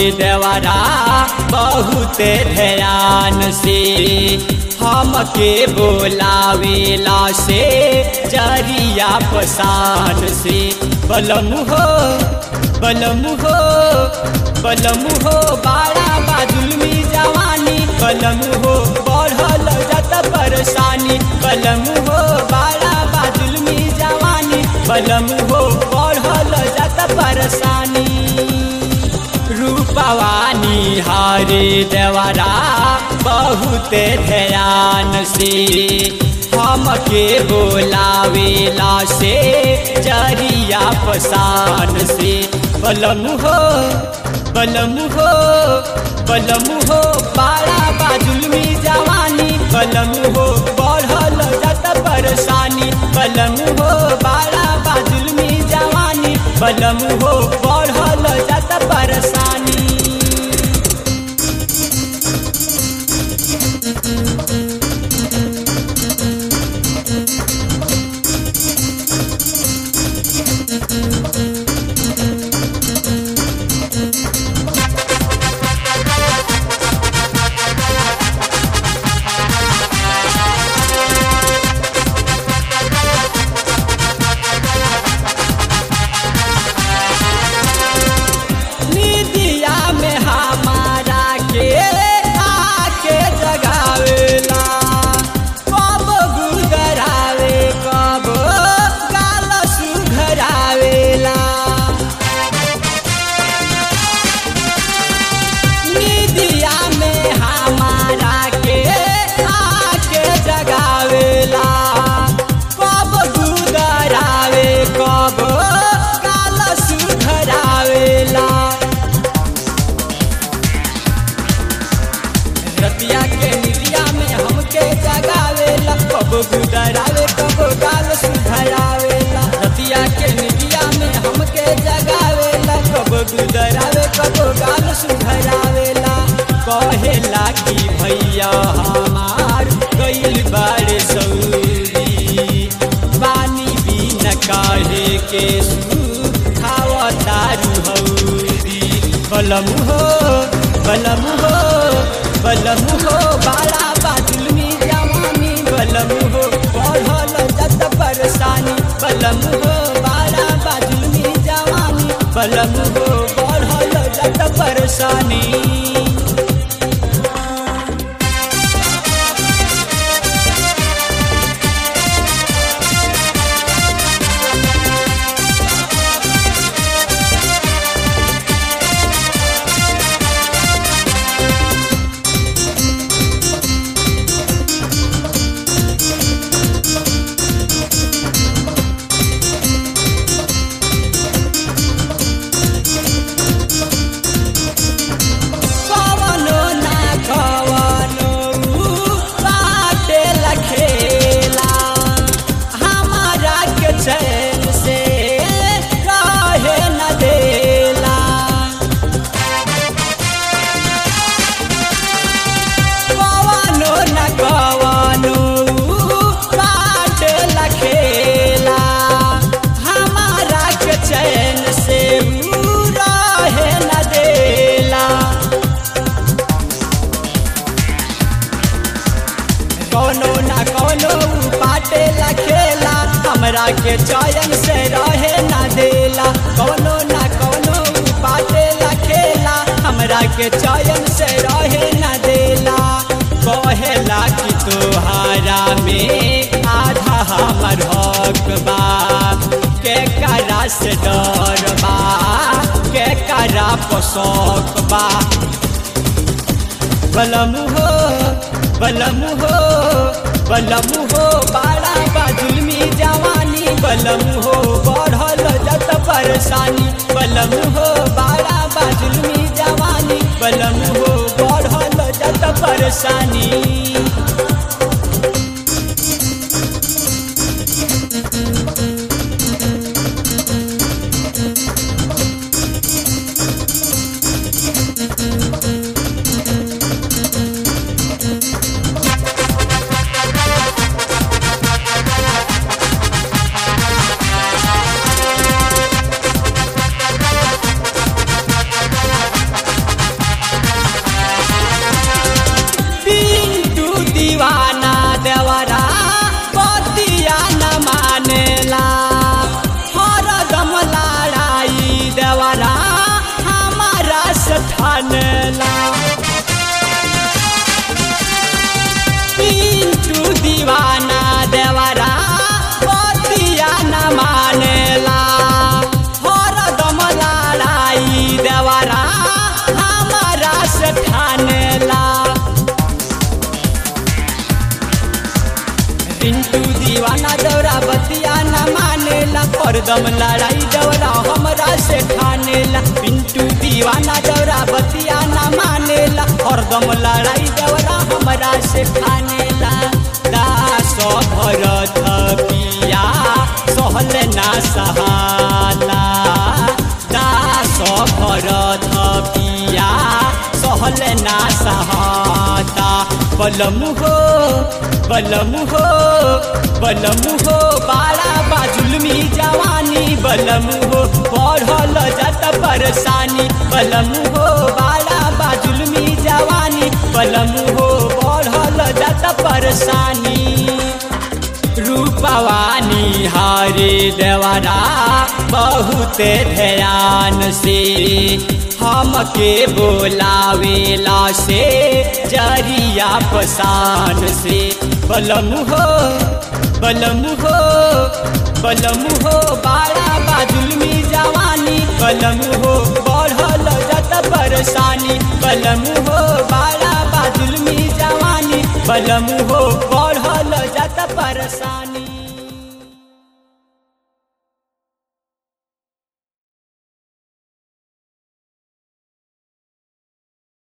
देवरा बहुत ध्यान से हमके बोलावेला से जरिया पसान से बलम हो बलम हो बलम हो बाड़ा बाजुलमी जवानी बलम हो बढ़ल जत परेशानी बलम हो बाड़ा बाजुलमी जवानी बलम हो बढ़ल जत परेशानी रूपवानी हरे देवरा बहुत ध्यान से हमके बोलावेला से जरिया पसान से बलम हो बलम हो बलम हो बाड़ा बाजुलमी जवानी बलम हो बढ़ल जत परेशानी बलम हो बाड़ा बाजुलमी जवानी बलम हो बढ़ल जत परेशानी निदिया में हमारा के आके जगावेला कब गुदरावे कब गाल सुघरावेला निदिया में हमारा के आके जगावेला कब गुदरावे कब गाल सुघरावेला रतिया के निदिया में हमके जगावेला कब गुदरावे कब गाल सुधरावेला रतिया के निदिया में हमके जगावेला कब गुदरावे कब गाल सुधरावेला कहेला कि भैया हमार गइल बाड़े सौरी पानी बिन काहे के खावा दारू हौरी बलम हो बलम हो बलम हो बाड़ा बाजुलमी जवानी बलम हो बढ़ल जत परेशानी बलम हो बाड़ा बाजुलमी जवानी बलम हो बढ़ल जत परेशानी कवनो ना कवनो बाटे लखेला हमारा के चैन से रहे न देला कवनो न कवनो बाटे लखेला हमारा के चैन से रहे न देला कौनो ना कौनो पाटे लखेला हमरा के चयन से रहे ना देला कौनो ना कौनो पाटे लखेला हमरा के चयन से रहे ना देला कहेला कि तोहारा में आधा हमर हक बा के करा से डर बा के करा पोसक बा बलम हो बलम हो बलम हो बाड़ा बाजुलमी जवानी बलम हो बढ़ल जत परेशानी बलम हो बाड़ा बाजुलमी जवानी बलम हो बढ़ल जत परेशानी हरदम लड़ाई दौरा हमरा से ठानेला पिंटू दीवाना दौरा बतिया ना मानेला हरदम लड़ाई दौरा हमरा से ठानेला दास भरत पिया सहल ना सहाला दास भरत पिया सहल ना सहाता बलमु हो बलमु हो बलमु हो बाड़ा बाजुलमी जवानी बलमु हो बढ़ल जात परेशानी बलमु हो बाड़ा बाजुलमी जवानी बलमु हो बढ़ल जात परेशानी रूपवानी हरे देवरा बहुत ध्यान से हमके बोलावेला से जरिया पसान से बलमु हो बलमु हो बलमु हो बाड़ा बाजुलमी जवानी बलमु हो बढ़ल जत परेशानी बलमु हो बाड़ा बाजुलमी जवानी बलमु हो बढ़ल जत परेशानी